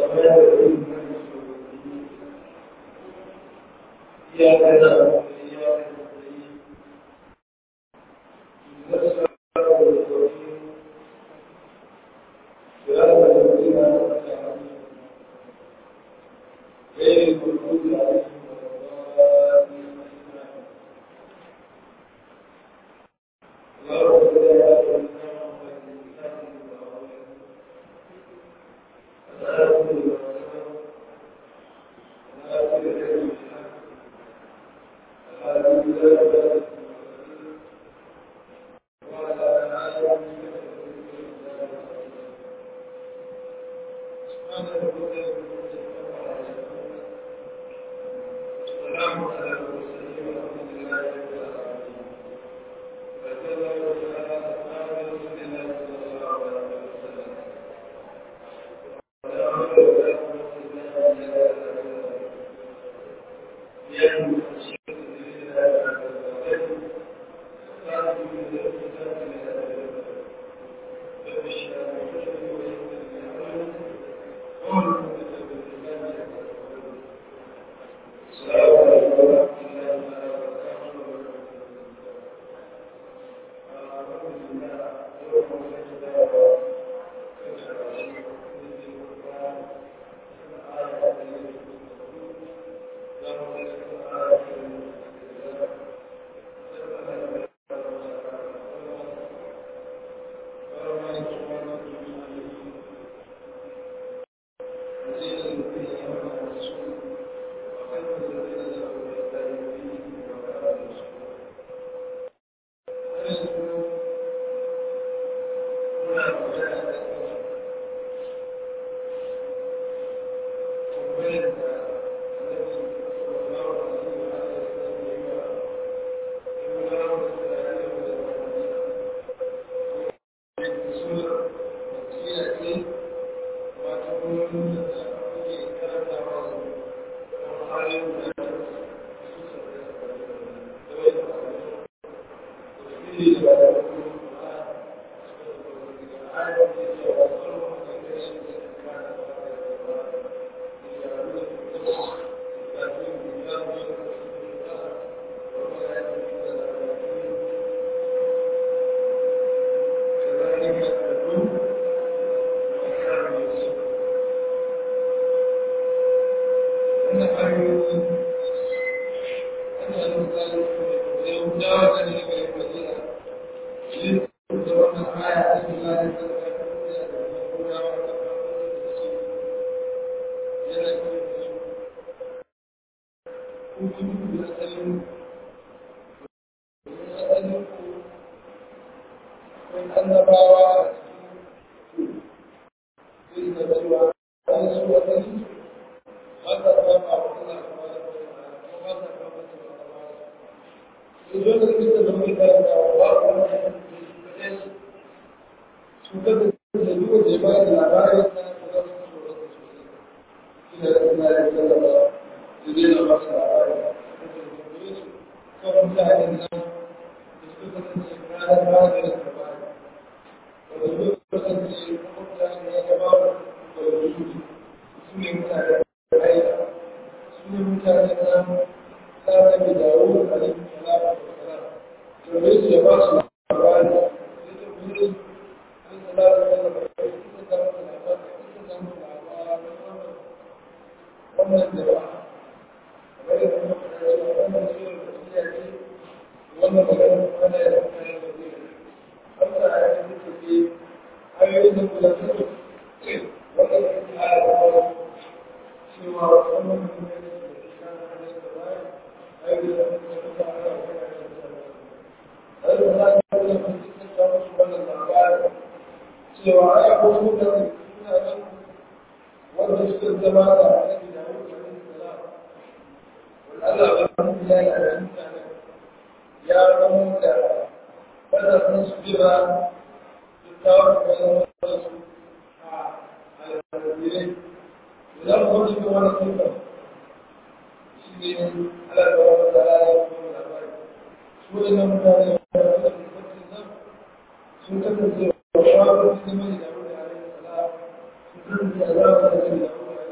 sun kasance wa shawarar su ne da wuri a rai sala sun kasance a zama da su da wuri a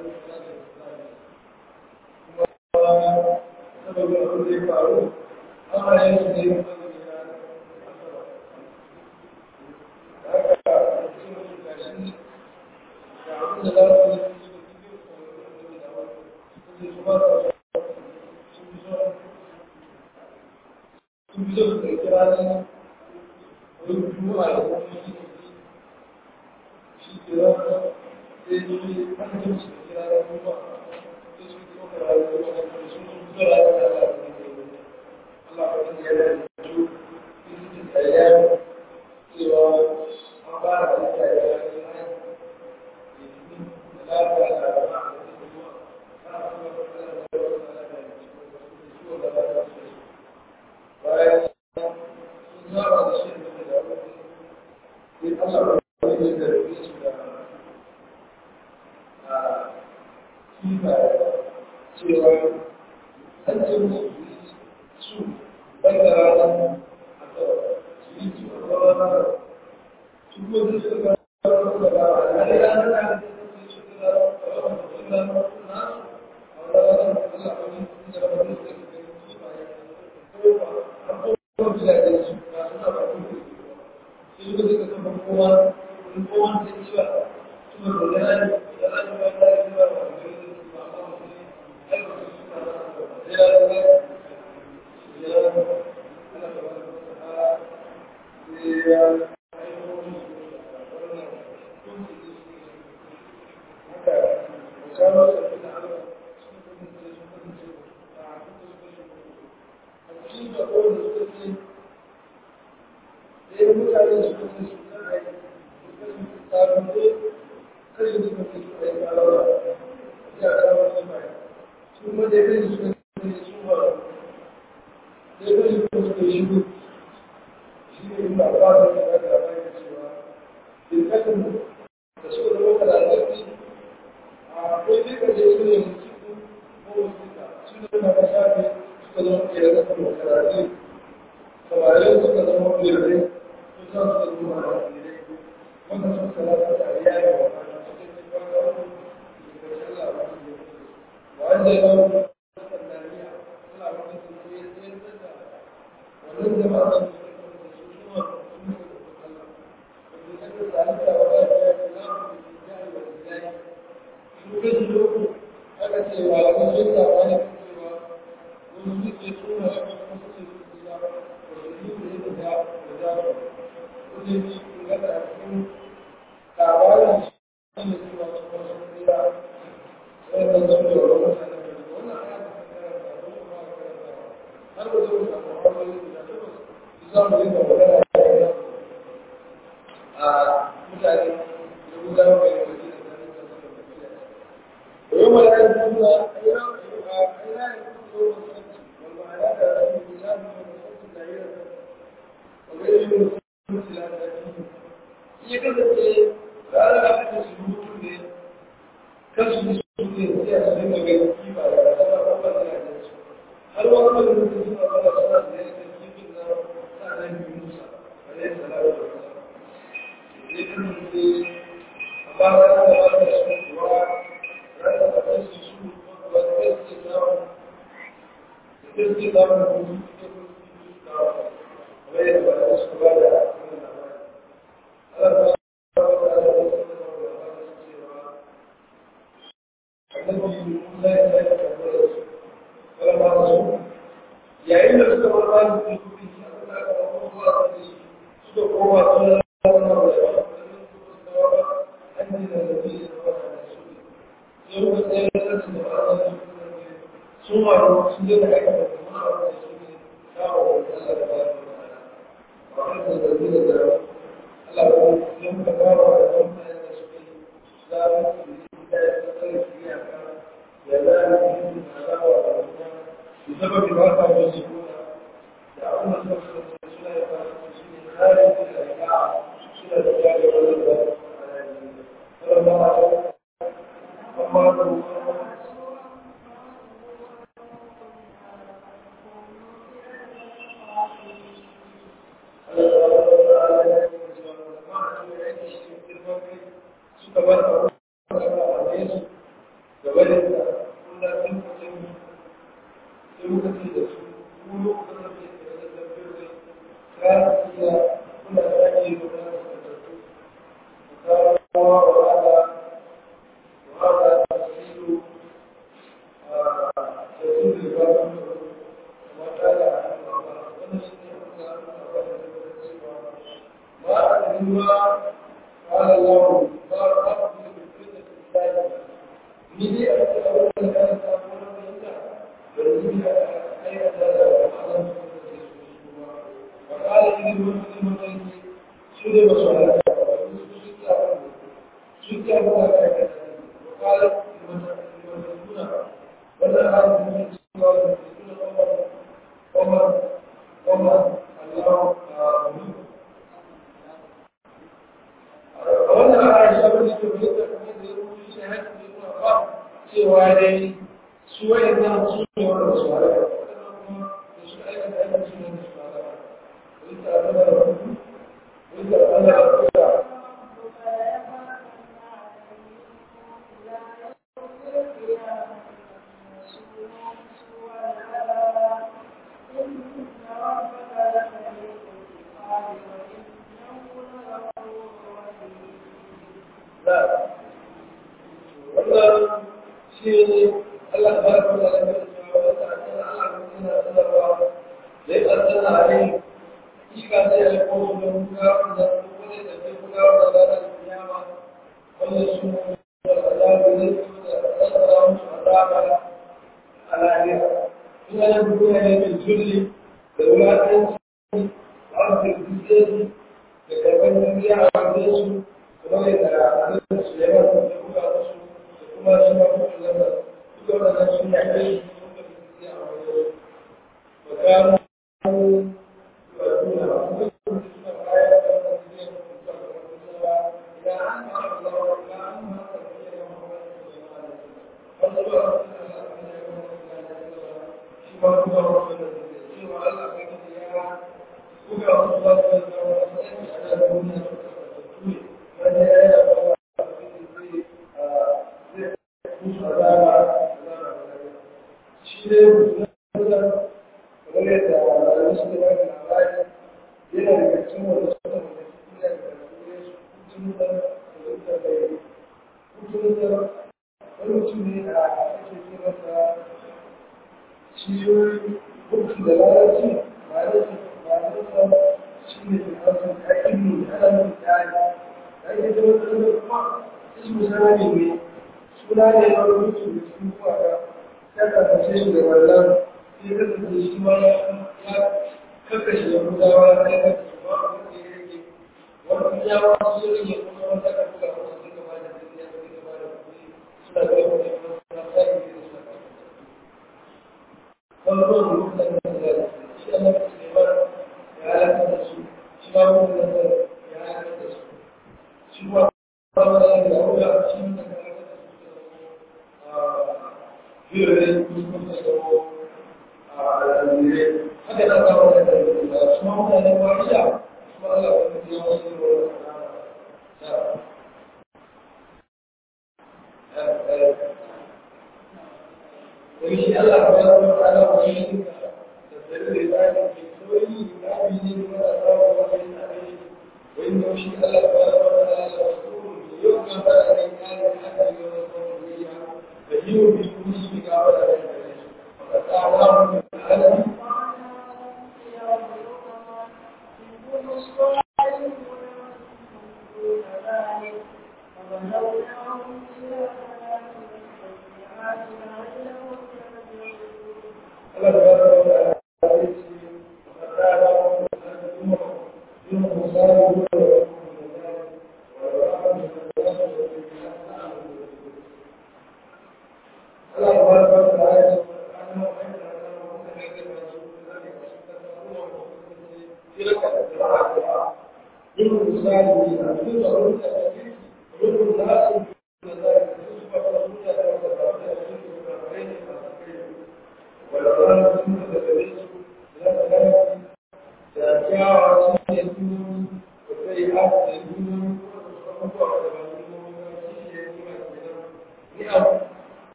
sababin abin da ya faru ana yin su ne yin azumi na haka sun mutu gashi ga abin da za su yi su yi su ba su sun fi so su ɗauki ranar wani juma'a da kuma yi shi ke rana sai yi aka ce su ɗauki ranar juma'a sai su ɗauka ranar juma'a da sun fi so ranar da Allah ya yi Allah ya yi yana da su yi tsaya cewa an fara da tsaya da ya yi na da lafiya da rama da juma'a ana kuma da tsaya da wasu da lafiya da ciwon da lafiya bayan sun zaba da shi da da wani sai Allah ba ya yi da rufe su da a kifa cewa an ce musu su bai da ranar a su yi su a ranar su kuma su suka kawo da ba a ranar ranar da su suka kawo da su da nasu a ranar Allah ba ya yi da rufe su da kifa ya kuma bisa da su ba suna ba kuma sai suka suka kafa kowa in kowa da ci ba suna da yana da ana ba da ya ba ba da ya ba ba ba ne ai ba su suna da ya da ya ya ana ba da ya ya haka kawo sabbin Allah sun kasance sun kasance a cikin da kowane suka ce da yin mutane su kasance su kan aiki su kasance tsarin ko kashe su kasance su aiki a laura ya kawo su mai su kuma da yin su kasance su ba da yin su kasance shi ne shi ne inda ba da ya ga da bayan cewa in kasance da su da wata da alaƙi akwai duka da su ne mutum ko wasu su ne na kashafi suka zama ƙirar da karatu samarin suka zama ƙirai sun san suka zama ƙirai wanda sun salata da iyali wa kana cikin cikin ƙarfi da sallah ba su yi wanda ya zama sallariya sallah ba su yi ya tsayar da wannan jama'a sun yi da su suma sun yi da sallah wanda suka salata wa ya ce ya ce za mu yi iyali wa iyali su kashi uku aka ce wa wani sun saba ne cewa wani suke suna ya kuma suke suke ya wasu yi da ya da da da wani yi kun gada a cikin labarin shi ne cewa su kuma sun tsira wannan sun da wani mutane da wannan aya da ta karanta da wani ba karanta har da zai samu hanyoyi da takwas su samu yin da magana a mutane da gudanar da yau da ويوم لا يكون أين أين يكون يوم السبت والمعنى أن الإنسان يوم السبت دائرة وغير يوم السبت لا تأتيه هي كذا لا لا أحد سلوك به كسب سلوك هي سلوك غير كيف على سبب أول لا هل وقت المسلمين على سبب ذلك كيف النار سأل موسى عليه السلام والسلام ذكر في أبارك الله سبحانه yayin da suka bar bayan da su fi suka koma suka koma suna da an da nabi yau da tsaye da su da ba su sun wato sun je da aika da kuma a wani su ne kawo da Allah da ba su ba wani da zargi da zara Allah ko ya muka kawo da kuma da su ke da su yi da ya tsare su ya ka ya da ni da kawo da kuma su zaba bi ba ta da su da abin da suka suna ya fara su ne kare da ya suna da ya ga wannan da Allah وهذا وهذا تفسير تفسير الباب وقال ما أدري ما قال الله ما رأى في الفتنة ni dai a cikin abin da kan samu na fahimta da rubi a aikata da ma'anar su da ke su ba wa kala irin wasu matanki su ne masu halaka su su ta su ta ba da aikata wa kala matakuna wannan hannun ne cewa da su suna kwamar kwamar Allah a wani a wannan aisha wani ke fahimta kamar da ya rubuta shi haƙƙi cewa dai su wayan nan su ne wanda su halaka kuma da su aikata aikin su ne su halaka wani ta zama da wani wani ta zama da kusa wannan shi Allah ta baraka wa ta'ala ya ce wa ta ta'ala Allah yana sanarwa da ya tsana a rai kika sai ya ko su da kuka da kuma da ke kuka da ranar kiyama wannan su da azabi ne da tsara musu azaba a lahira ina da duniya ne mai zulli da wulatanci da arziki da karɓar duniya a wajen su kuma da abin su yawa da kuka da su kuma shi ma kuma zama duka wannan sun yi aiki sun da su a wajen su ba gano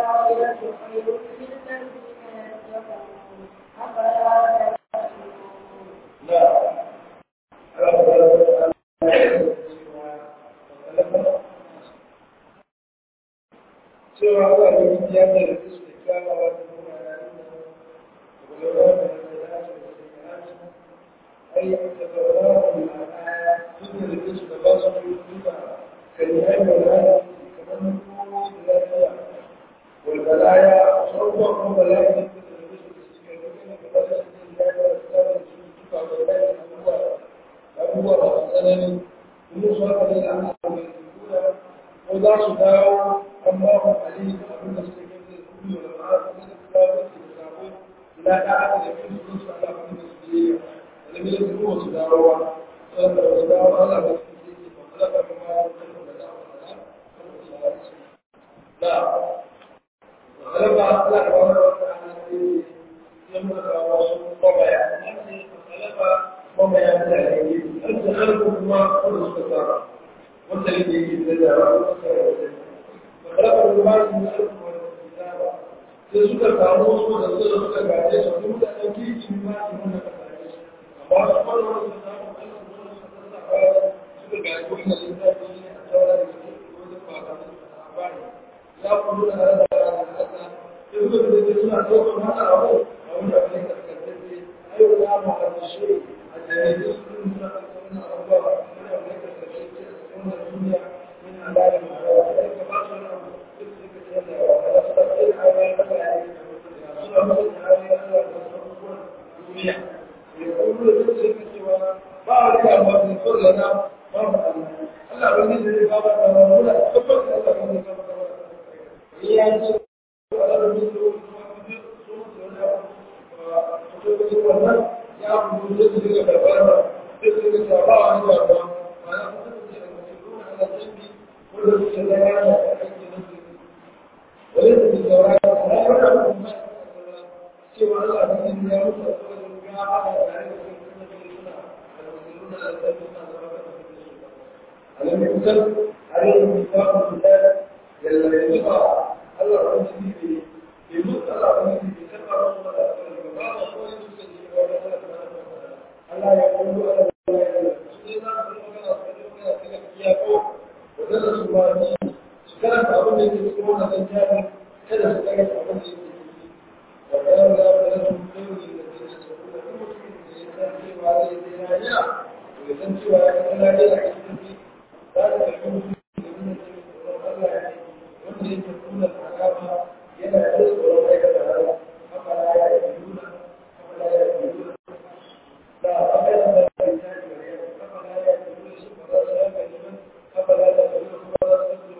والآخرة خير للذين يتقون أفلا تعقلون cewa Allah da wani ya da da su da kyawawa da kuma yayin da gwalwa da da ya ce da ya ce ai da gwalwa da ma'ana duk da da su da ba su yi duka kan yi aiki da ya kamar ko da lafiya wal balaya sauwa ko balaya da su da su da su ke duka da ba su da ya da da su duka da ya abubuwa abubuwa ba su tsanani kuma su haka ne an samu mai duka ko za su dawo an ba mu ali da abin da suke gani da kuma da ma'a kuma da kuma da su da sabo ila da aka da kin su su ala abin da su yi da ne su kuma su dawo ba sai da su dawo Allah da su ke yi ba kula da kuma da su da dawo da da ba Allah da wannan wata ne yan mu da wasu ko baya ne kalaba ko baya da ne har da kalbu kuma ko su tsara wanda yake yi da da خلق الرمال من ألف والكتابة sai suka samu wasu da suka suka gaje su duk da ɗan kirki ma su nuna ka gaje su amma su kwallo wani su samu kansu wani su kasa baya suka gaje wani littafi ne a tsawon da suke wani fata su a baya ya kullu da hada da hada hada sai suka da ke suna ɗaukar hada abu a wani abu ne kaskantacce ai wani abu a ƙarshe a jami'ai su suna ɗaukar wani abubuwa wani abu ne kaskantacce a cikin wannan duniya min alalin ma'arawa sai ka ba su wani abu وليس بالزواج لا يعلم ما سوى الله بإذن يا رب يا على ألم يكتب عليهم ميثاق الله الذي يقع الله رسول به يموت الله رسول به كما رسول الله وقال قول المسلمين الله يقول على ودرس الله karanta abin da yake cikin wannan littafin kada su karanta abin da yake ciki wa kana la ya'lamu dawli alladhina yaquluna kuma mutum da ya san cewa zai je rayuwa to ya san cewa ya san rayuwa a cikin shi za ta karbi mutum da yana cikin tsoron Allah ya ne wanda yake kuna alama yana da tsoron aikata rayuwa haka la ya yi nuna haka la ya yi nuna da haka ya da ya yi haka la ya yi nuna shi ba za su haka ne haka la ya yi nuna ba za su haka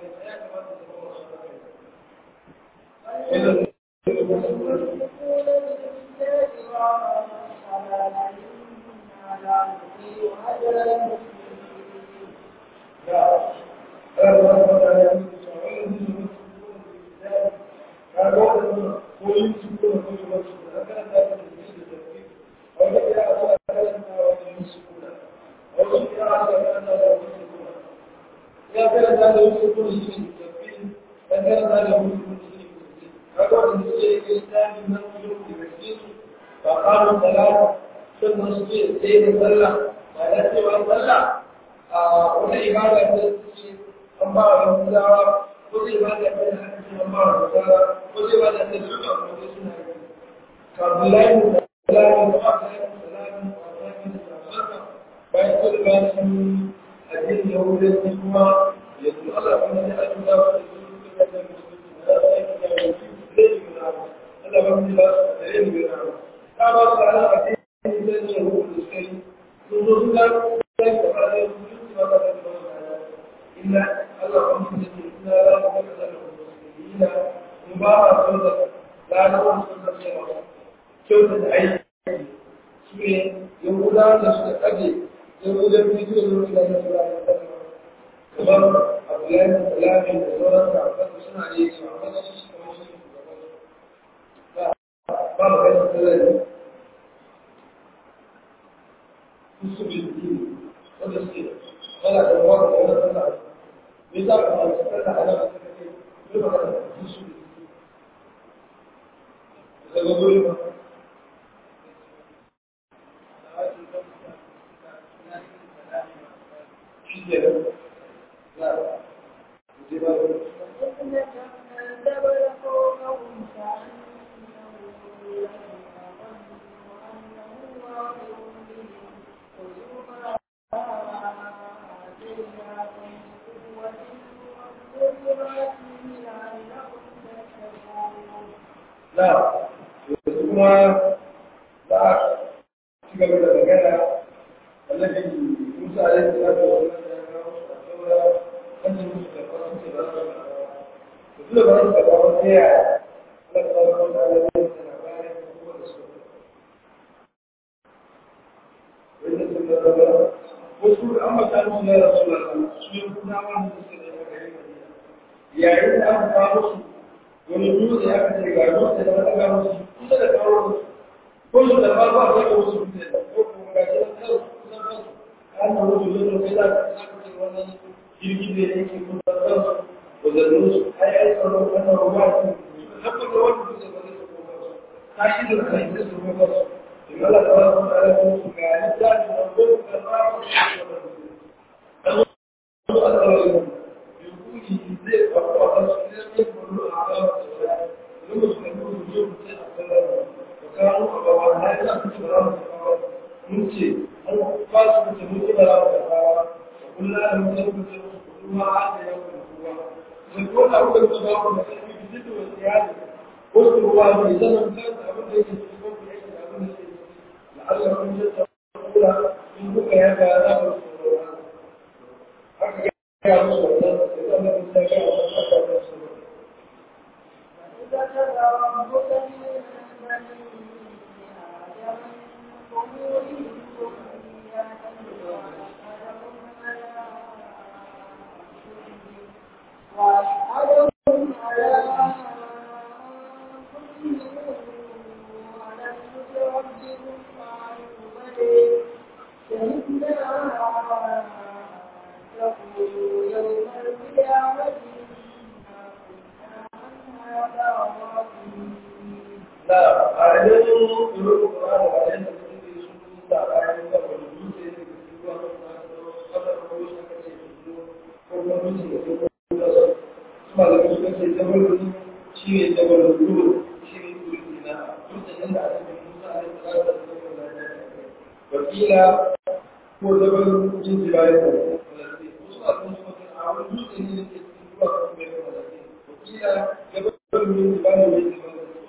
ya karanta da wasu kuma shi ne ya karanta da wasu kuma shi ne kaga wanda suke yi littafi na yau da gaske su ba ƙarin talata sannan suke tsaye da sallah ba da cewa sallah a wata ibada ta ce an ba wa yahudawa ko zai ba da kai haka ce an ba wa nasara ko zai ba da kai duka wanda suna yi kabulai da salami da aka yi salami da aka yi salami bayan su da su addinin yahudanci kuma yanzu Allah kuma ya ake da su da su da su da su da su Allah ba mu ba su da yin gina ta ba su ala a cikin da ne ruwan da suka yi sun zo su ga sai da ba da su su ba da su illa Allah ba mu da ina la ba da da ina mu ba ba su da la da su da su ba kyauta da aiki su ne yahuda da suka kaje yahudan bidiyo da wani da su da kamar Abdullahi da Salami da sauran da suna yi su amma su su kamar su ba mu kai su da su bi su wanda suke wala da wani da wani sallah me za ka fara sallah ana da kake ne ba ka su su guri ba shi ke da na ji ba na yanzu kuma za a ci gaba da magana annabi musa alaihi salatu wa sallam an ji musu da fasu ce ba su da ba su da ba su ta yaya Allah ta ba su da alaƙa da labarin kuma da su wanda sun da raba wasu an mata musu na rasulallah su yi kuna wani da suka da gari yayin da aka kawo su wani dutse aka ce ga dutse da wata ga musu kusa da kawo musu ko su da ba ba ga musu dutse ko kuma ga shi an kawo kusan kansu an da wasu dutse kai za ka ce wannan jirgi ne da yake kusa kansu wadannan su ai ai tsaron wannan ruwa su haɓar da wani dutse ba zai sako kansu ta shi da kai zai sako kansu in Allah ta wasu da ala su ga littafi da gudu da ba su da wasu a tsarin yunkuri zai faru a kansu idan ya faru a kansu da wani su kan yi zuwa mutum a tsarin da kawo a gaba na yi na kusa da ramu da kawo mun ce an ba su mutum mun da ramu da kawo da kullum da mutum mutum kuma a da yau da kowa sai ko da kuka ba ku da sai ki fito da iyali ko ku ruwa ne zaman kan abin da yake cikin ku yake da abin da yake Allah kun ji ta kula in kuka ya ga za ku haka ya musu wannan sai Allah kun ta ga wannan da su وأشهدهم على أنفسهم ألم نربكم قالوا بلى شهدنا تقولوا يوم القيامة إنا كنا عن هذا غافلين na a idan rubu ba da bayan da suke sun kusa bayan da wani dutse ne da su ruwa da wata ruwa shi aka ce su zo ko kuma dutse da su kuma su kuma da su kace jabalin shi ne jabalin ruwa shi ne dutse na dutse da a cikin musa a cikin da su kuma da wakila ko jabalin jin jibayen da wasu a sun su a wani dutse ne da ke cikin ruwa ko kuma da wakila jabalin jin jibayen da ke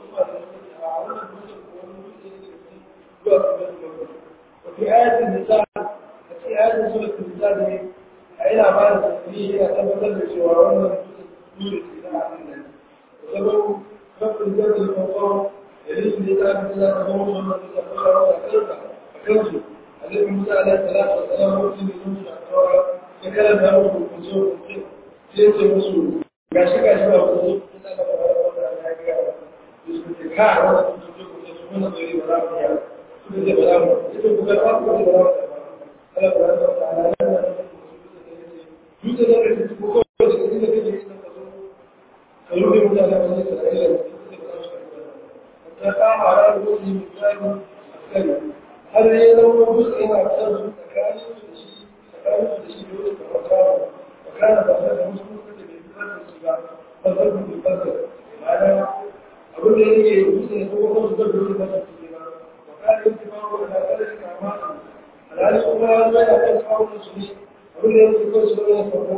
وفي آية النساء في آية سورة النساء أين أعمال التسبيح إلى أن تدرس وعوانا نور السلاح منها وسبب رب الجبل الموضوع يليس الإسلام إلى تموت ومن تتبع وتأكلها فكنسوا النبي موسى عليه الصلاة والسلام مسلم من نوش الأكرار فكان له الكنسور ليس مسلم gashi gashi ba ku zo kuna da fara da ya ga su ce ka wannan su ce ku su mun da yi ba za ya su ce ba za mu ita ku ga ku ba za Allah ba za ta ala nan su ce da su ku ko da su ne da ke da su kallo ne mutane da su Isra'ila su ce ba za su ta ka mara da su ne misali askari har ne da wani dutse yana kan su tsakanin su da shi tsakanin su da shi dole ka fara وكان بصير مسلم فصل بالبصر معنى أقول لك يجوز هو خمس بدر بالبصر وكان انتباهه إلى ذلك أعماله الآن سبحانه ما يحتاج حول المسلمين أقول لك يجوز سورة فرقة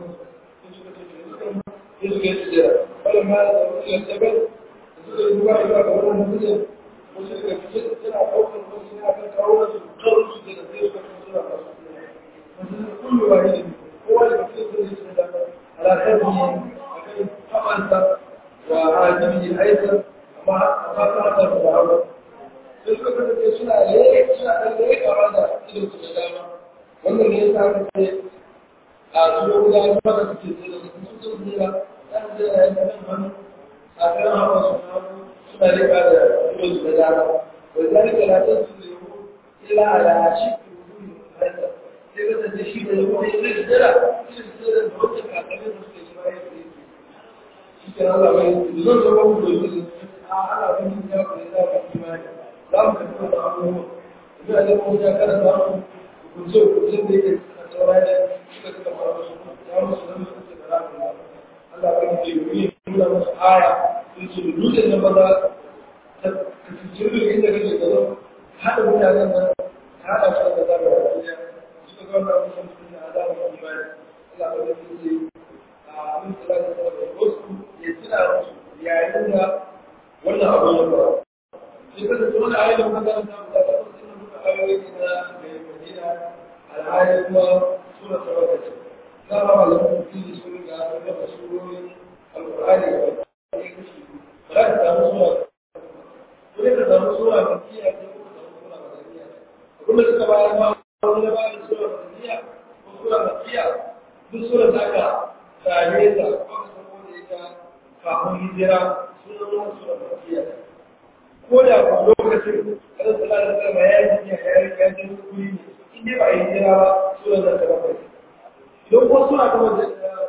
يسكت السيرة فلما توصل السبب يسكت الواحد وأقول المسلم وسكت في ست سنة حول المسلمين عشان تعود القرن سجنة يسكت في سورة كل واحد هو اللي بيصير على خدمه حملت وعاجبه الايسر ما ما تعرف العمل suka kasance suna leke suna ɗan leke a da ido su da dama wannan ne ya sa aka ce a su yau da ya maka suke ce da su sun zira ɗan zira ya kan hannu a kan hawa su hannu suna leka da ido su da dama wai zalika la tasbihu illa ala shi sai kasance shi da yau da ya jira shi da jira da wata kakannin da suke shi bayan da yake shi ke Allah bai zan zama mu da yake a ana bin ya ku da za ku imani za mu tafi da abubuwa ina da mu ya kada za mu kunce kunce da yake a taurari suka suka fara su ya musu da su da za ku Allah ya ce mu yi nuna musu aya sun ce dutsen da maza ta cikin inda kake gaba hada mutanen nan hada su da zaba da duniya suka ga wannan mutum sun da azaba da imani Allah ya ce a mun tsara da wasu ya tuna musu yayin da wannan abu ya faru sai ka tafi wani ayyukan makaranta da ta wasu suna duka ayoyi na mai madina alhali kuma suna sarrafa ce za a ba lamun fili sun ga raba surorin alkur'ani ga wani kashi ba za ka samu sura ko ne ka samu sura makiya ko ka samu sura madaniya abin da suka bayar ma wani na bayar sura madaniya ko sura makiya duk sura da aka same ta ko ka samu da ita kafin hijira sunan wani sura makiya ko da ku lokacin kada su lalata sama ya yi ya yi ya ji kuri ne in dai ba a yi jira ba sura da ta bakwai don ko sura ta wajen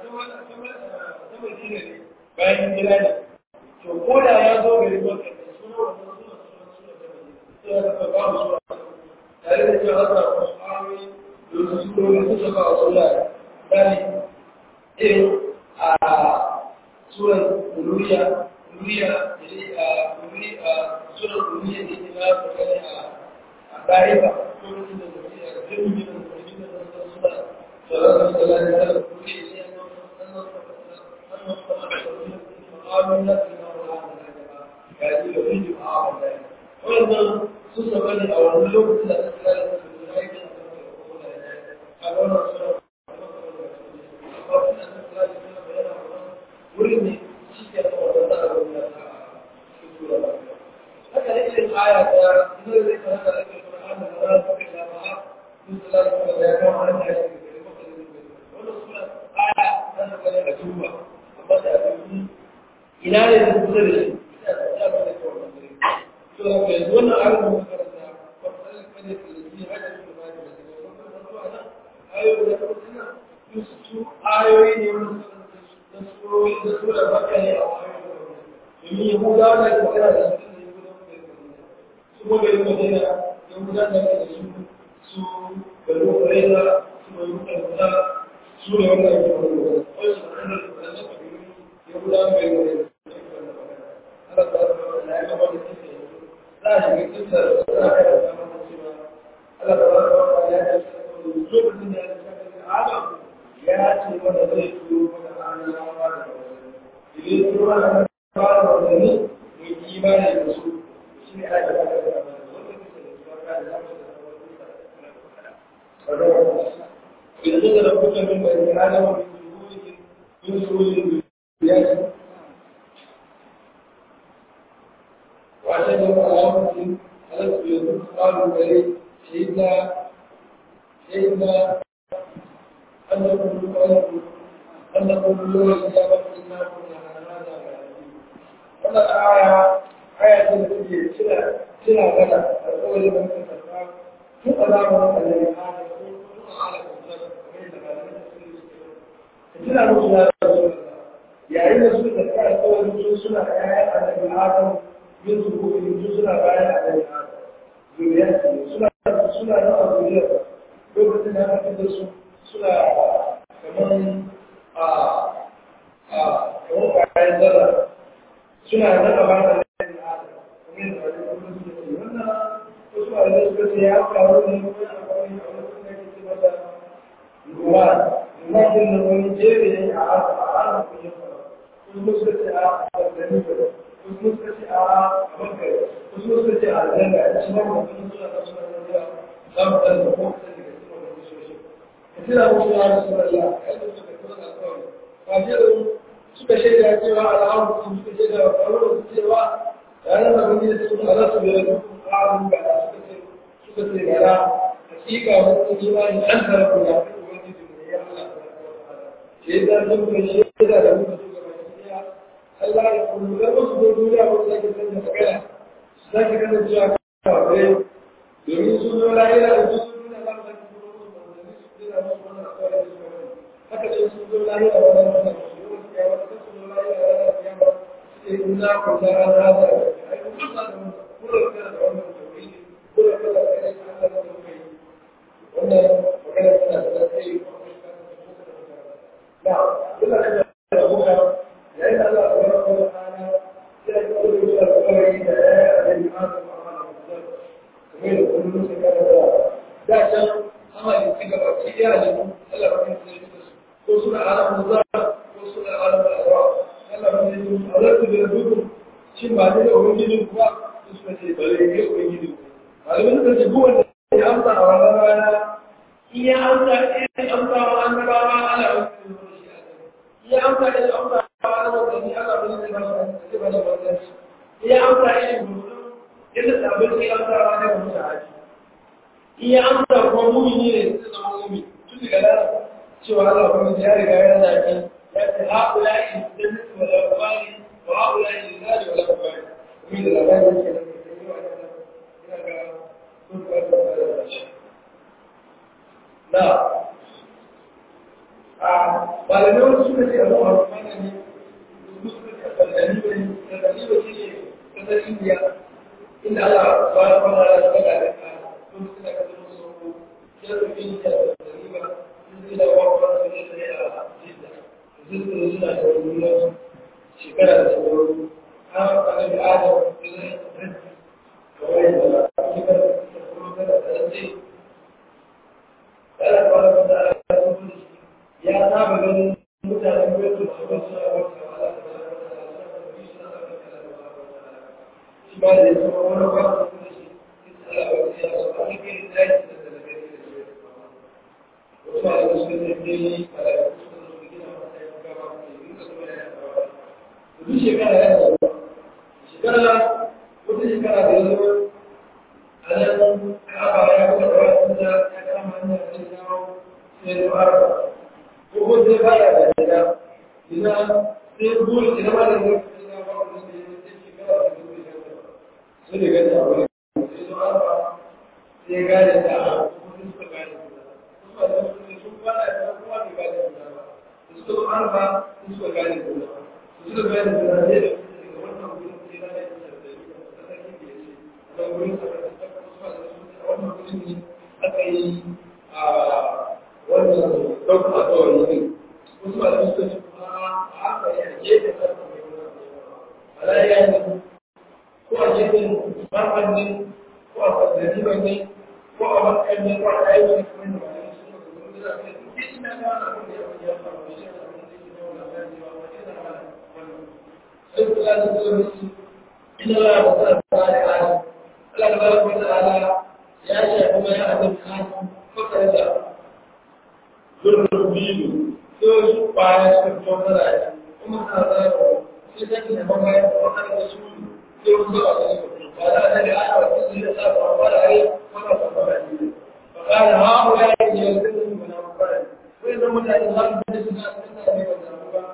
sama shi ne bayan jira ne to ko da ya zo gari maka suna wannan suna suna suna ta suna ta ba mu sura tare da cewa hasa wasu ayoyi da wasu surori su saba a sura dani irin a suran ululiya ululiya da sunan duniya da ke na tsakani a ɗariba ko mutum da zafi a jirgin da zafi da zafi suna tsarar da lalata da duniya ne a nan ma'amun na tsina wa ga yi da wani jima'a a wanda wannan su saba ne a wani lokacin da aka tsara da su da aiki a kan da kuma da ya a wannan suna amma suna da tsara da suna bayyana wurin ne shi ke da wadanda a wani da ta haka ne irin aya ta zai zai ta haka ake Qur'an da za ta kai da ba sun tsara da da ya kama hannun da ake da maka da wannan suna aya ta da kare da tuba amma da abin ina ne da kusa da shi ina da ta ba da kawai to da kai wannan ayar da muka karanta wannan kan da ke yi haka ne ba da wannan to ana ayoyi da kuma su ayoyi ne wanda da surori da sura baka ne a ayoyi domin yahudawa da ke magana da su ne su kuma bai madina yahudawa da ke da su su bari kureza su mai mutan kusa su ne wanda ke magana da su wani su kan da su da su yahudawa bai madina Allah ta zama da ya gaba da kisa za a shiga kisa da za a kai da zama da cewa Allah ta zama da ya ce lokacin da ya ce Adam ya ce wanda zai turo mana annabawa da wasu idan turo mana fara manzanni mai imani da su shi ne ake baka da wanda kusa da su baka da zamu da wani idan da rabuta min bai da adama min zuhuri min zuhuri ya ce wa ta da alamun halatta yanzu tsarin gare shaida shaida an da kuma an da kuma lura da ya ba su na kuma wannan aya aya ce da take cira cira gada a tsawon da mutum karfa tun a zamanin annabi Adam ko tun a ala kusa kamar da malamai da suke suke tuna musu ya rasu yayin da suka karfa a tsawon su suna ƴaƴan annabi Adam yin su ko yin su suna bayan annabi Adam zuriyar su suna suna nan a zuriyar lokacin da aka fitar su suna kamar a a kamar bayan zarra suna da ba da laifin adam kuma da wani kuma su ce wannan wasu a zai suka ce ya faru ne wani a wani a wani kuma ya ce mata ruwa ruwa din da wani jere ne a haka a haka kuma ya faru wasu suka ce a ɗanɗani ba wasu suka ce a makar wasu suka ce a zanga a cikin wani mutum suna da suna da yawa za mu ɗan da ko kusa daga cikin wani kusoshin ka tuna musu ya rasu da ya yadda suka kuma da kawai ba jirin suka shaida cewa al'amu sun suka shaida wa faruwa su cewa ranar da wani da suka ala su biyar da kuma ƙarin ga suka ce suka ce gara hakika wani imani an tara ku ya fi ubangiji ne ya Allah shaida sun ka shaida da muka su gaba ɗaya Allah ya kuma da wasu da duniya ba su sake canza magana su sake kasancewa kawai domin sun zo lahira da sun zo duniya za su sake kuma musu manzanni su jira musu wannan akwai da su gaba haka dai sun zo lahira wannan wannan in za ku za a za da ai kun sa da kula da wannan tauhidi kula da kai Allah da kai wannan magana tana da kai na kula da abuka yayin da Allah subhanahu wa ta'ala ya yi kula da alƙawari da ya yi a cikin Adam kamar da kullum sai ka da da can amali ci gaba ci ya ne Allah ba ya tsare su ko suna alamu za ko suna alamu alwa Allah ba ya tsare su Allah da dukkan shin ba ne ubangiji kuwa su suka ce bare ne ubangiji malamin da ce buwan ya amsa a wannan rana in ya amsa in amsa wa annabawa Allah ba ya amsa in amsa wa annabawa Allah ba ya tsare ba ba ya amsa in yadda sabon sai amsa wa ne mutu haji iya amsa kuma mumini ne zai zama mumi tun daga nan cewa Allah kuma ya riga ya zaki ya ce haƙula in da mutu wa labari wa haƙula in da zari wa labari kuma da labari ke nan da yi wa nan ina ga sun kwanta da shi na a malamai wasu suka ce abu a rumana ne su suka ce a kallani ne kallani ba shi ne kasar indiya inda Allah subhanahu wa ta'ala ya faɗa da ka sun suna ka zama sauko ya rufe da riba sun zai da wakwa su ne sai a jidda sun zai suna da wani shekara da sauran an faɗa da adam da zai rantsi kawai da shekara da sauran da da rantsi Allah subhanahu wa ta'ala ya rufe da shi ya saba ganin mutanen gwamnati su ba suna wata Allah subhanahu wa ta'ala suna da shi ba da ya zama wani ba su da shi Allah ba su ya so a cikin daji da talabai da shi wasu ma da su da ne yi a da su da su gina masa ya ga ba su yi da su da ya ba duk shekara ya zo shekara wata shekara da ya zo a nan kaba ya kuma da wasu da ya kama hanyar da ya dawo sai ya fara ko ko zai fara da gida idan sai buru idan ma da zai fita ba ku da ya shekara da sai da gani abu ne sai zo arba sai gane da kuma suka gane kuma da su ne sun fara da kuma bai gane da ba da suka zo arba sun suka gane da ba su suka gane da ba sai da daga wannan gurin sai na yi da da da sarki da ya ce a gurin sa da ta kuma da su a wannan gurin ne aka yi a wannan ɗaukar alƙawari ne wasu ba da suka ce kuma a haka ya gefe sarki mai wani ala ya yi ko a gefen barban ne ko a kwazzariban ne ko a makon ne ko a aiki ne kuma da bayan su ne kuma da zai duk ina ga wani abin da ya fi ya faru da shi a abin da ke da wani labari ba wani da wani wannan sai kula da zuwa su ina la da sa ta da ala Allah da baraka wa ta'ala ya ce kuma ya azab ka ko kare da gurbin biyu sai su baya su fito da rai kuma ta zaro sai sai ne ba bayan ko kare da su sai wasu a cikin ba da annabi ana wasu da sa ba ba da ai wannan ba ba ne fa kana ha wa ya yi yanzu mun na ba sai da mutane za su bi suna suna ne wannan ba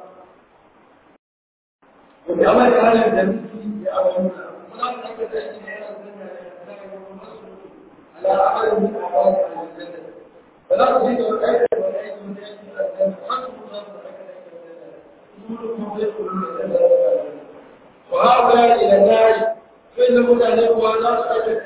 ko da amma da halin da miki ya amana muna da aka da shi ne yana da da masu ala amal min awal al-jannah فلا تزيد الآية والآية من آية الأذان خمس مرات وهؤلاء إلى النار فإنهم لا نقوى لا تأجل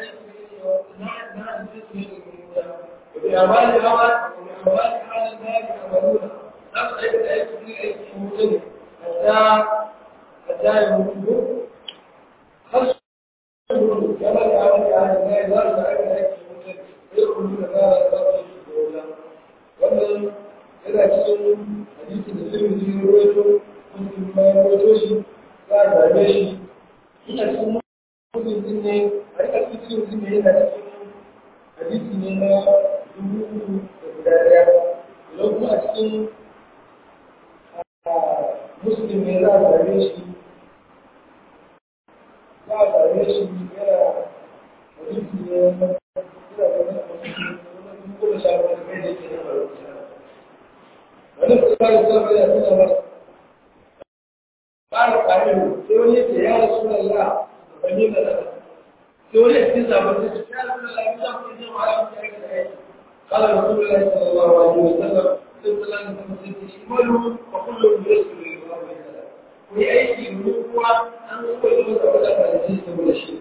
وبأعمال الأول وبأعمال حال النار يعملون لا تأجل أي تفريق أي تفريق حتى حتى يموتوا خمس كما يعمل أهل النار لا تأجل أي تفريق يدخلون نار الأرض wannan yana cikin hadisi da sirri ne ruwaito mutum ma ya ruwaito shi za a zabe shi ina cikin mutum din ne a rika cikin mutum ne yana cikin hadisi ne na dubu uku da guda daya idan kuma a cikin muslim ne za a zabe shi za a zabe shi yana hadisi ne na كل شهر من بين الكلمة ونفس الله يسمى إلى سنة قال قائل سورية يا رسول الله فمين لنا سورية تسعة بس يا رسول الله يسمى إذن على مشاهد قال رسول الله صلى الله عليه وسلم صلى الله عليه وسلم اعملوا وكل يسر لله yi aiki domin kuma an zuwa yi masa wata kwanci saboda shi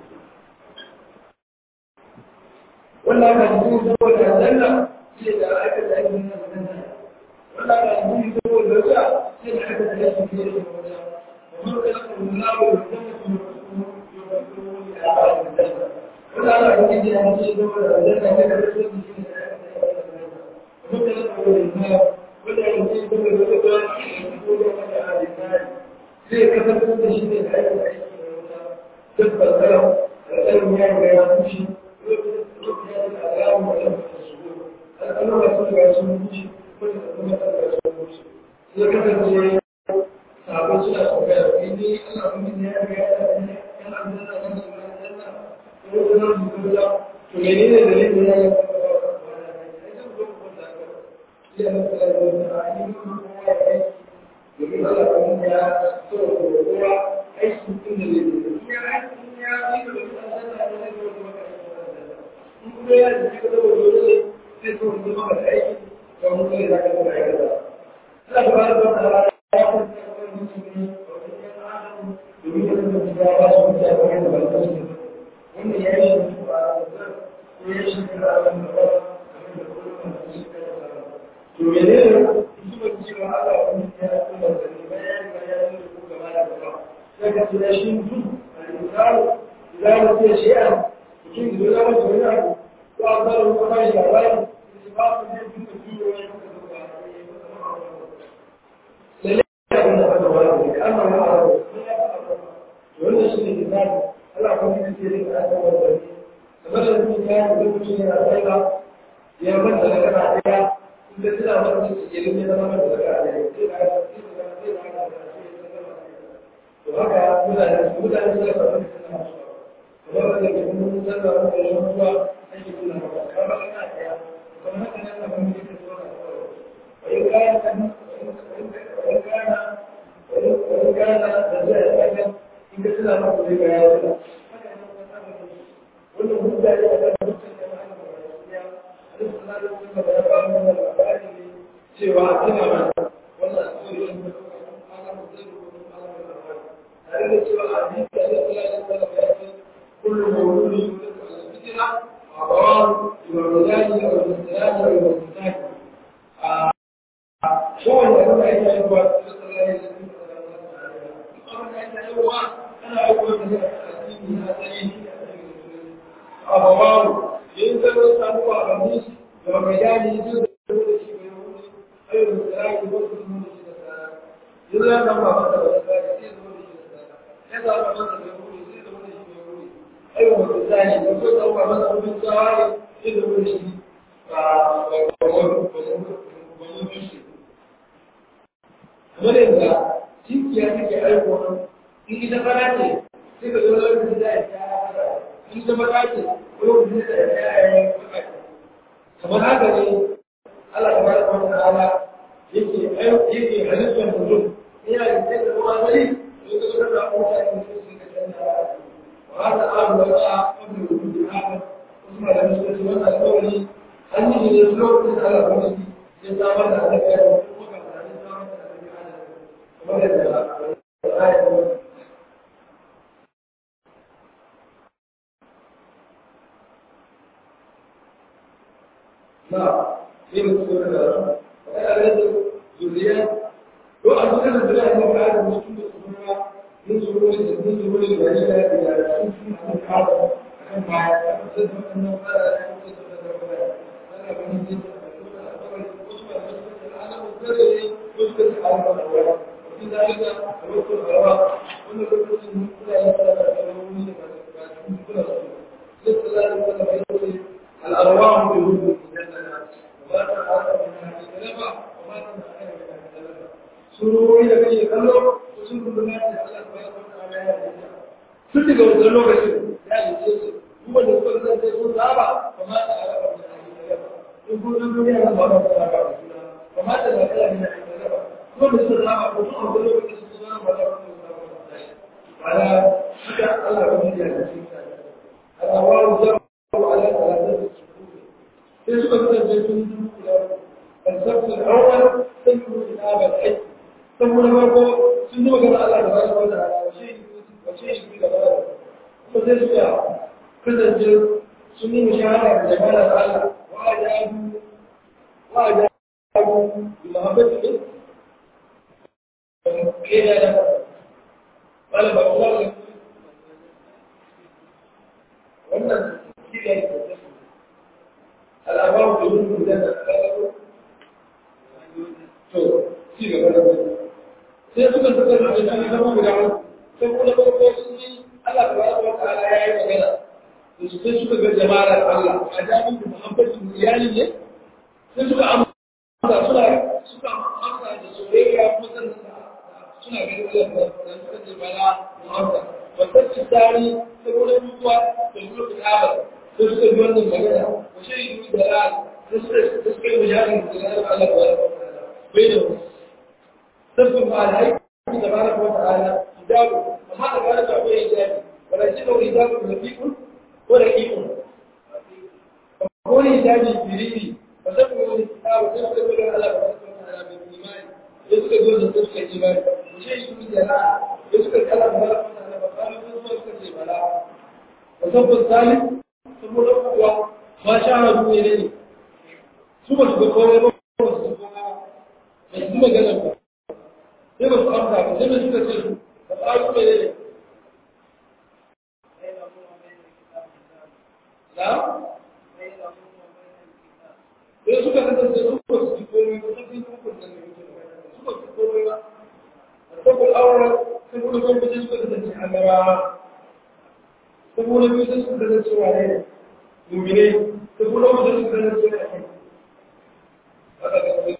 wannan kwanci saboda zanna ce da aka da ake nuna zanna wannan kwanci saboda wata ce da aka da ake nuna zanna ومن خلق الله والجنة ولا لا يمكن أن يشهدوا الجنة كما يشهد ومن خلق النار ولا يمكن أن يشهدوا الجنة zai kasance da shi ne da aiki da aiki da wuta duk balkaram alƙalin ya ga ya fushi lokacin ya da alamun da ɗan fata su gudu alƙalin da sun ga sun fushi wanda da kuma ɗan ga sun fushi zai kasance sabon suna tambaya kai ne ana kuma ne ya ga ya da ne yana da nan da nan da nan da ko da nan da da to menene dalilin da ya ga ba ba ba ai zan zo ku da ka ya na da da ai ni ko ya aiki domin Allah kuma ya so ko kowa aiki din da ne ya aiki ya yi da Allah da ne ko kuma ka in kuma ya ji ka da dole sai so mu maka aiki to mun ne da ka da aiki da Allah subhanahu wa ta'ala ya kuma domin da kuma ya ba su mutane wanda ba su ne wanda ya yi shi ba ko ya shi da abin da ba kamar da kuma da shi to menene zuba cewa Allah wani ya kuma da ne bayan ga ya yi ko gaba da gaba sai ka tsaya shi mutum al-insanu idan ya ce shi'a mutum da ya mutu wani abu ko a zara ko ba shi labari sai ba su ne duk da biyo ya muka zuba lalle abin da aka wani ne amma ma a wannan shi ne misali Allah kuma ya ce da aka wani kamar da mutum ya yi mutum yana tsaika ya manta da kana daya inda suna masa su ke rufe zama masa da kana daya sai da aka sai da aka sai da aka to haka mutane su mutane su da kamar suna kamar da ke mun san da wanda ya mutuwa ake kula maka kamar ana daya kamar haka nan na mun yi ta tsora wai kayan kan wai kana wai kana da zai aka inda suna masa da ga yawa wannan mutane da kan mutane cewa tana mana wannan tsoron da tare da cewa a yi da ya tsaya da tsara ya ce kullum mawuri yulid ala fitna a bawan imarudani a wajen tsirani a wajen tsirani a kowane da kuma ita yi ba su da tsara ya ce abin da ita yi wa ana aiko da zai a cikin na tsari a bawan yin zama samuwa a ganin da mai gani duk da da shi mai wuri ayyukan tsirrai da wasu sun da shi da tsara yin zama samuwa a masa da tsari sai zama da shi da tsara ya zama masa mai wuri sai zama da shi mai wuri ayyukan tsirrai da wasu samuwa masa abin tsawari sai zama da shi a wani tushe kamar yadda cikiya take aiko in ita fara ce sai ka zo lokacin da ya ta in ita baka ce lokacin da ya yi kamar haka ne Allah tabaraka wa ta'ala yake yake halittar mutum ina da sai da kuma zai to ka ga da mutane da su ka canza wa hada abu da ba abu da wujud haka kuma da mutum da wannan kawai an yi ne lokacin da Allah kuma ya samar da alaƙa da kuma ka da samar da alaƙa da kamar da ayatu لا في مسؤول هذا وهذا ذريات لو أن كان الذريات من هذا المسؤول الصغيرة من ظهور من ظهور البشرة إلى سنة من هذا كم مع أسد أنه لا يحدث أنا من جد يذكر حال الأول وفي ذلك الوقت الغراء وأن الوقت المسؤول لا يتعلم كل رسول ليس ذلك ولا الأرواح بالوجود surori da kake kallo sun rubuta da Allah subhanahu wa ta'ala ya yi sun daga wannan lokacin ya yi su kuma da suka san sai sun saba kuma da alaka da Allah in kun san duniya nan ba ta saba da juna kuma da da kala ne da ba kuma da suka saba ko sun abu lokacin su zama ba da wannan ala haka Allah ya yi da shi Allah wa jawu ala salatu sai suka kasance sun duka السبت الأول سنه كتاب الحج ثم نبقى sun yi magana Allah da bayan wata rana wace wace shi da bayan kuma sai suka kasance sun yi mushahara da jama'a da Allah wa ajabu wa ajabu bi mahabbati كده ده ولا بقول wannan kila ne al'abaru da yin da da to ci gaba da sai suka suka da shi zama guda sai kuma da farko sun yi Allah tabaraka wa ta'ala ya yi magana to sai suka ga jama'ar Allah a jami'in da muhabbatin iyali ne sai suka amsa suna suka amsa da soyayya kuma sannan suna ganin Allah da suka ce bala muhabba wannan tsari saboda mutuwa da kuma kitaba sai suka ji wannan magana wa shaidu da ra'ayi sai suka suka yi mujahidin da Allah tabaraka wa ta'ala bai da sabbin ba alhaji tabaraka wa ta'ala hijabu amma da gane ba bai hijabi wala shi da hijabu da fiqun ko da fiqun ko ne hijabi biriri ba sai ko ne kitabu sai ko da Allah tabaraka wa ta'ala bai imani sai suka zo da suka yi imani shi shi da na sai suka kala tabaraka wa ta'ala ba kana sun so suka ce bala wa sabbin salim saboda kuwa ma shahadu ne ne su ba su ga komai ba ba su ga komai ba su magana ba sai ba su amsa ba sai ba suka ce ba ƙaru mai ne na sai suka kasance su ba su ji komai ba sun fi hukun da ne su ba su komai ba a sabon auren sai kuma kuma sai suka kasance a gaba sai kuma biyu sai suka kasance wa ne mumine sai kuma kuma sai suka kasance wa ne haka ga kuma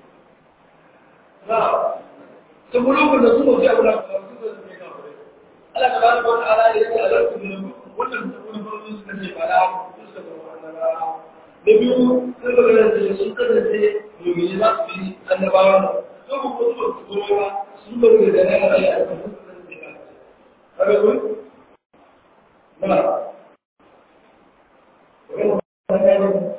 na sun mulukun da suka fi abu da suka zai na kure Allah ta bada wata ala da yake alar su ne wannan da kuma farko suka ce ba da suka zama annabawa da biyu sun ga ganin da sun kasance domin za su yi annabawa ne sun kuma su ba su kuma ba sun ba da da na ala a kan su kasance ba kaga kun na wannan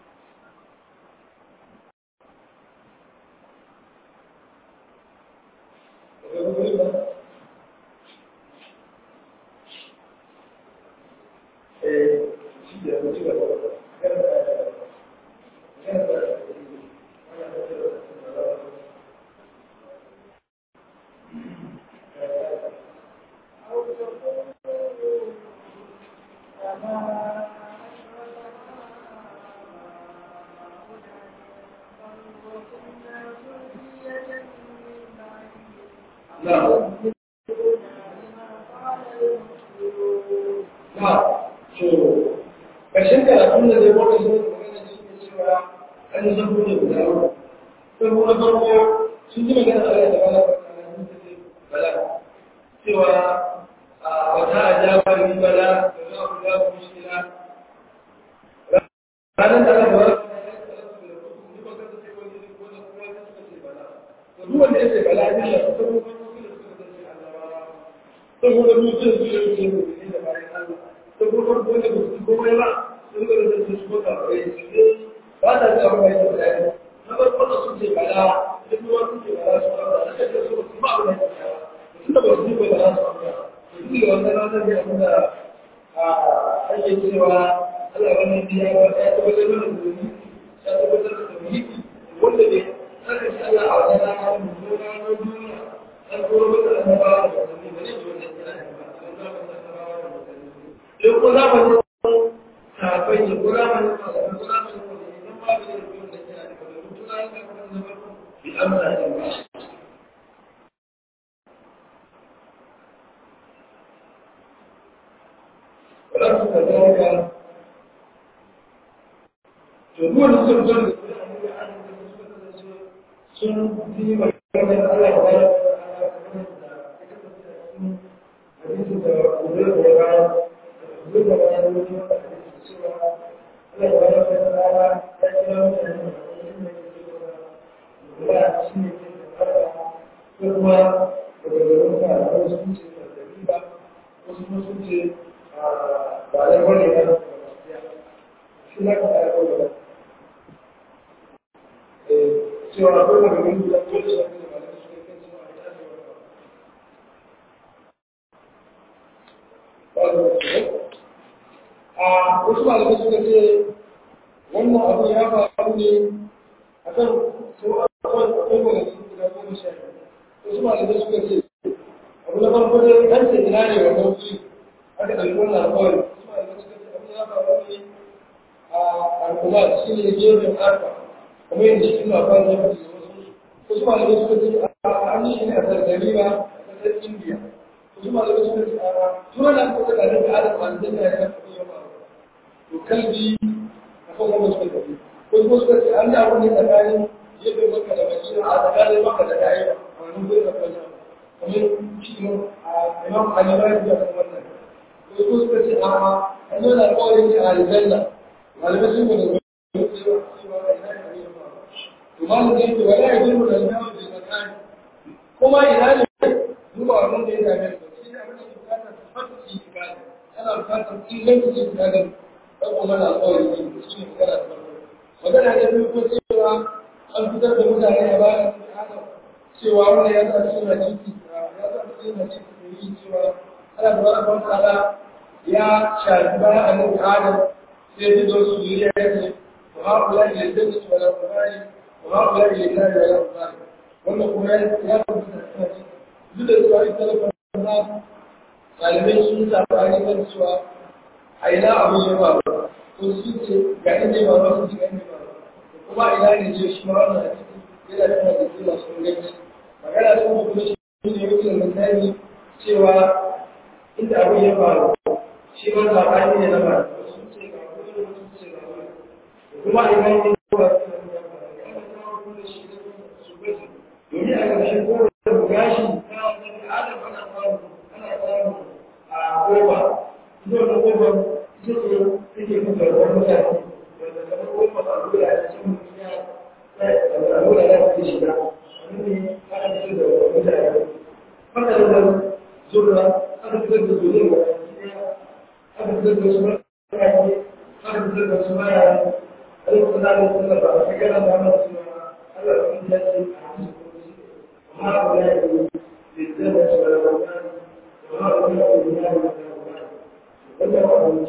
ƙarshen karatun da zai wata sun magana shi ne cewa an yi zan bude guda uku sai kuma farko sun ji magana a da bala sun ce bala cewa a wata a jaba ni bala da za ku za ku shi ranar da aka ba duk wanda ya ce bala ne ya fito kuma saboda mutum su yi su yi da bayan Allah saboda wanda ba su komai ba sun ga da su su ka bai su ba ta da abu mai da na ba wanda sun ce bala duk wanda sun ce bala su ba da kake so su ba da sun da ba su ba da su ba su ga wannan ranar da kuma a ake cewa Allah wannan biya ba ya tabbatar da mutum ya tabbatar da mutum wanda ne aka ce Allah a wannan ranar mutum ranar duniya an koro mata annabawa da mutum ba ne wannan sai ko za mu kafin ya kura mana masu kura mana idan ba da yin da kira da kuma mutuna ya ka kuma zama bi amsa da ba wala su ka zama ka to duk wanda suka zo da sun yi magana Allah ya bayar da hadisin da gobe da bayar duk da bayan wani wata da ke cewa Allah ya bayar da rana ya kira mutane da wani da ke cewa kula shi ne ke da fara ko kuma daga garin ka da wasu sun ce da riba wasu kuma sun ce ba da wani ya da shi na ka da kawai cewa ko da garin da ko da shi da ba da su kai cewa ya da a wasu malamai suka ce wannan abu ya faru ne a kan sau a kan abubuwan da suka guda goma sha wasu malamai suka ce abu na farko dai an ce ina ne wannan wuri aka ɗauki wannan alƙawari wasu malamai suka ce abu ya faru ne a al'umma shi ne gefen arfa kamar yadda shi ma fara da wasu wasu malamai suka ce an yi shi ne a sargariba a ƙasar indiya wasu malamai suka ce a turan da aka saka da adam a da ya kan kuɗi yawa to kalbi a kan wanda suka tafi wasu suka ce an da wani tsakanin gefen maka da madina a tsakanin maka da da'iwa a wani gurin da kwanan kamar shi a imam ali ba ya kan wannan wasu suka ce a an yi wani alƙawarin ne a aljanna malamai sun gudu cewa cewa ina ne ne ba to malam zai ce wala ya jirmu da yawa da zakani kuma ina ne duba wannan da ya dame ka shi ne abin da ke bukatar tabbata ibada ana bukatar inganci ibada dan kuma na alƙawari ne shi ne magana da farko magana ne biyu ko cewa an fitar da mutane a bayan adam cewa wannan ya sa cikin hadisi ya sa cikin hadisi da yi cewa ana da wani ban tsada ya shafi bayan annabi adam sai ya zo su yi ya ce wa haƙula ila jannati wa la ubali wa haƙula ila nari wa la ubali wannan kuma ya tabbata cikin hadisi duk da cewa ita da na ɗalibai sun sabani kan cewa a ina abin ya ba ko su ce ga inda ba ba su ce inda ba kuma ina ne ce shi ma wannan a ciki yana tana da kila sun gani magana sun da kuma shi ne yake misali cewa inda abin ya faru shi ma sabani ne na ba sun ce ga kuma sun ce ga kuma ina ne ba su ne ya faru ya ba ta kuma shi ne su gaji domin a ƙarshen kowane gashi na wani adam ana samu ana samu a kofa ita wani kofa ita ce take kuka wani mutane wanda kamar kofa a lura a cikin duniya a lura ya fi shiga wani ne ana fitar da wani mutane haka da zan zura aka fitar da zuriyar wa aka fitar da wasu mutane aka fitar da wasu mara a yi kusa da kusa ba a kai yana da ana cewa Allah ya ce a cikin هؤلاء للزمن والأولاد وهؤلاء الرجال والأولاد وذروا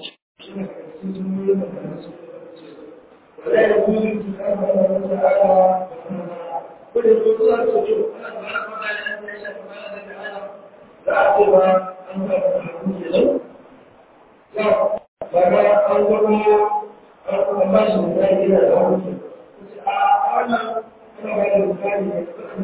ولا يجوز الكتاب الله تعالى كل الخطوات تجوب أنا سبحانه وتعالى أن يشاء سبحانه وتعالى فأعتبر أن تكون له لا فما أنظروا أن ماشي من ذلك إلى الأرض أنا أنا بعد الثاني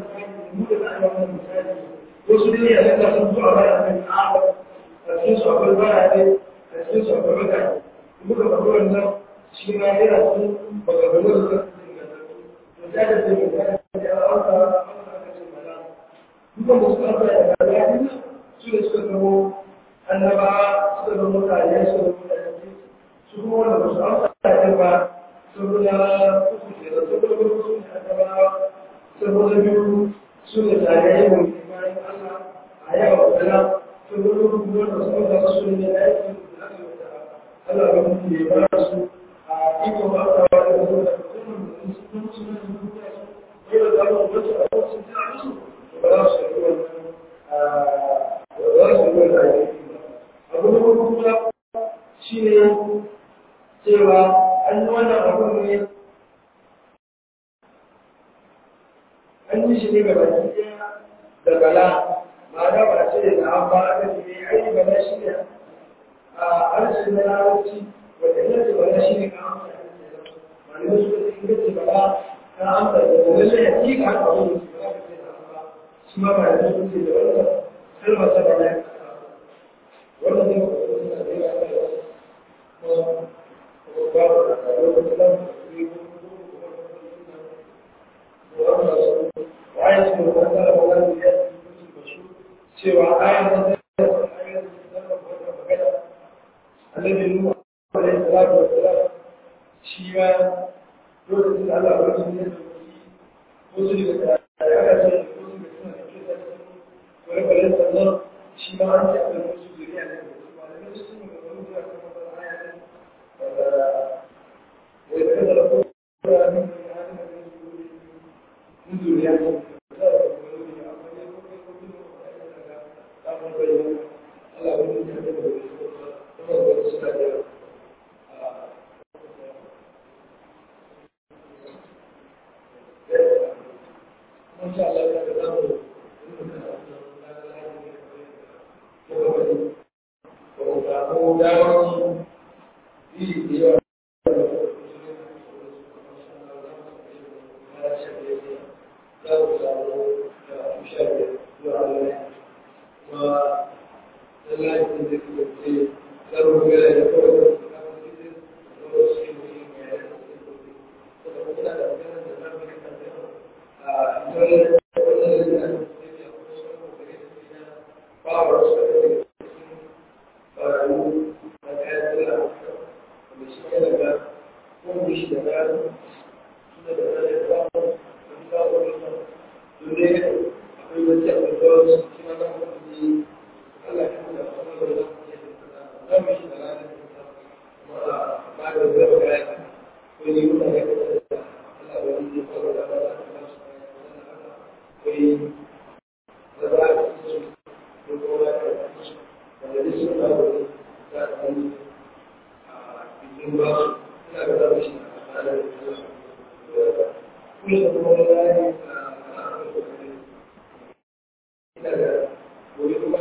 wasu ne a yadda sun zuwa baya mai ta'aba a cikin su akwai baya ne a cikin su akwai mutane muka faɗi wannan shi ma yana sun maganganu da suka fi da ta da zai mai da ya auka aka ce mana dukan da suka fara da bayan su da suka zamo annaba suka zama mutane suka zama mutane su kuma wanda ba su amsa da ba sun guda uku ke da sun guda uku ne annabawa sun guda biyu su ne zagaye mai bayan Allah a yawa wadana sun gudu kuma da su da su ne da yake da aka yi da Allah ba mutum ne ba su a iko ba ta wa da su da kuma da su kuma su ne da su ne da zama wacce a wasu ta musu ba za su yi wannan ba za su yi wannan aiki abu na kuma shi ne cewa an yi wannan abu ne an yi shi ne ga baki da bala ma'ana ba ce da an ba aka ce ai bala shi ne a harshen na larabci wanda ina ce bala shi ne ka amsa ma'ana su ka ce ce bala ka amsa da lalle ya ci ka haka wani su ba ka ce da ba shi ma ba da su ce da wannan kalmar ta bala ya wannan ne ba su suna da yawa da wasu ko babu da lokacin da su وآية المقدرة ولا يأتي سوى آية الذي نوح عليه الصلاة والسلام شيما يوجد على رجل وصل على ولما ليس الله شيما أنت على الرسول يعني وعلى نفس وإذا كان لكم من من ذريته kuma da suna da mun sha Allah ya ga zamu ko damar yi da yawa za ku samu da sha biyar zuwa Allah kuma lallai kun zai kasance karo gara da kawai da su kama cikin da su ke mutum mai yana da su ke kuma kuna da maganar da za mu yi kan a tsarin wannan da ya ce akwai sauran kokari da su na bawa wasu da ke cikin barayu na kayan tsira wanda shi yana da kuma shi da gano suna da zai samu da kawo da su dole akwai wacce akwai kawai su kima na mutum Allah ya kuma da kuma da zai za mu shi da ranar kuma ba da zai ba ya ko ni kuma ya kuma da Allah ya yi ko da ba da kuma su ko yi da ba da su ko ko da su da da su da da da da ni a cikin ba su ina ga da shi da da su kuma da kuma da ya ina ga gobe kuma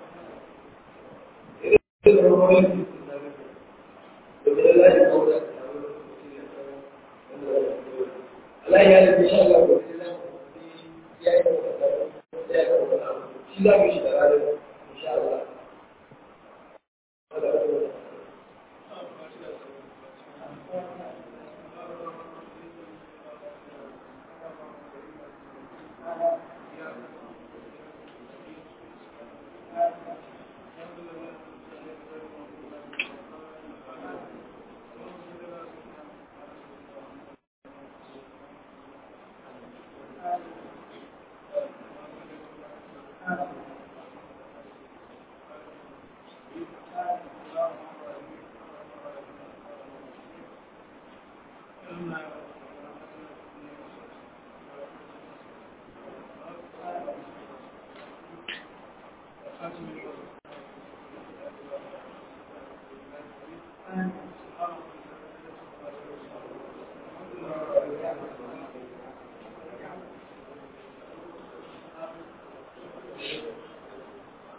Allah ya yi insha Allah ko ya yi shi za mu shi da ranar insha Allah Thank you.